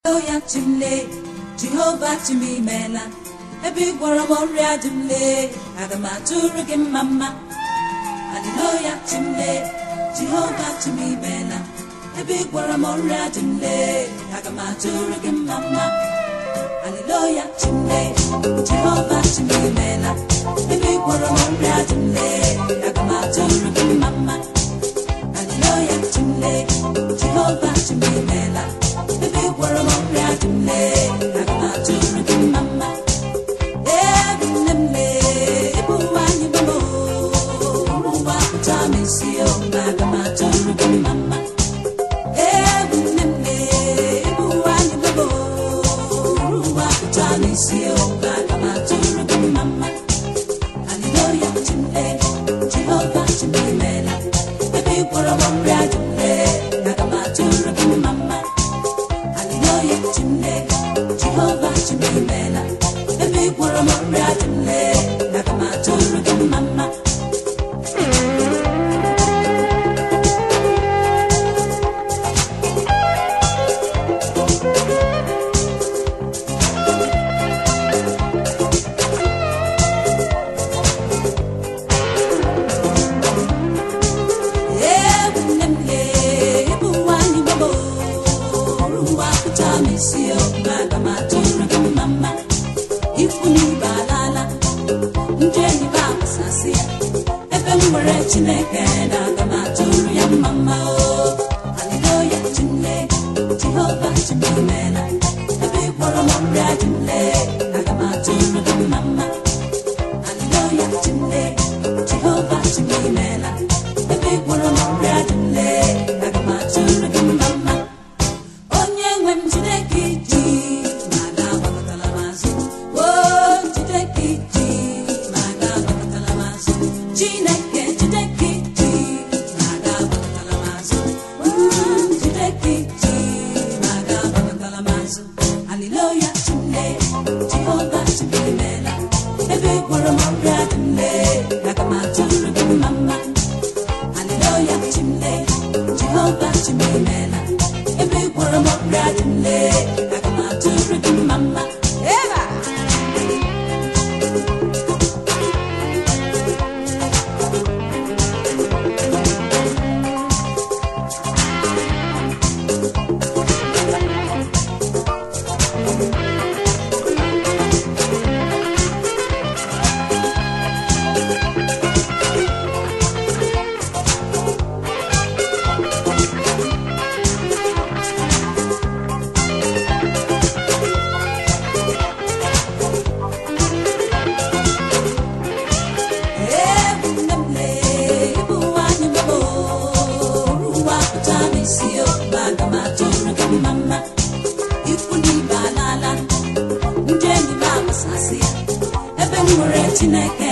ya chimle jehova chimimela ebe ị gwọrọ m ọrịa dị m lee aga m atụrụ gị mma mma haleluya chimle jehova chimimela ebe ị gwọrọ m ọrịa dị m lee aga m atụrụ gị mma mma haleluya chimle jehova chimimela ebe ị gwọrọ m ọrịa dị m lee aga m atụrụ gị mma mma haleluya chimle jehova chimimela ebe ị gwọrọ m ọrịa dị m lee aga m atụrụ gị mma mma Jehovah, Chimela, ebe ị gwọrọ m ọrịa dị m lee aga m atụrụ gị mma mma Ebu nne m lee, ebu nwanyị gbagbo, ụwa pụta m isi o, aga m atụrụ gị mma mma ikwu n'ibe alala ndị enyi m agbasasị ya ebe m nwere chineke na aga m atụrụ ya mma mma o haleluya chimle jehova chimemela ebe ị gwọrọ m ọrịa dị m lee aga m atụrụ gị mma mma haleluya chimle jehova chimemela ebe ị gwọrọ m ọrịa dị m lee aga m atụrụ gị mma mma onye nwe m Chineke iji ma ga-agbakọtala m azụ o Chineke iji ma ga-agbakọtala m azụ Chineke Chineke iji ma ga-agbakọtala m azụ Mm, Chineke iji ma ga-agbakọtala m azụ Haleluya Chimle Jehova Chimemela ebe ị gwọrọ m ọrịa dị m lee aga m atụrụ gị mma mma Haleluya Chimle Jehova Chimemela ebe ị gwọrọ m ọrịa dị m lee aga m atụrụ gị mma mma Eba! Ebu nne m lee, ebu nwanyị gbagbo, ụwa pụta m isi o, aga m atụrụ gị mma mma ikwu n'ibe alala ndị enyi m agbasasị ya ebe m nwere chineke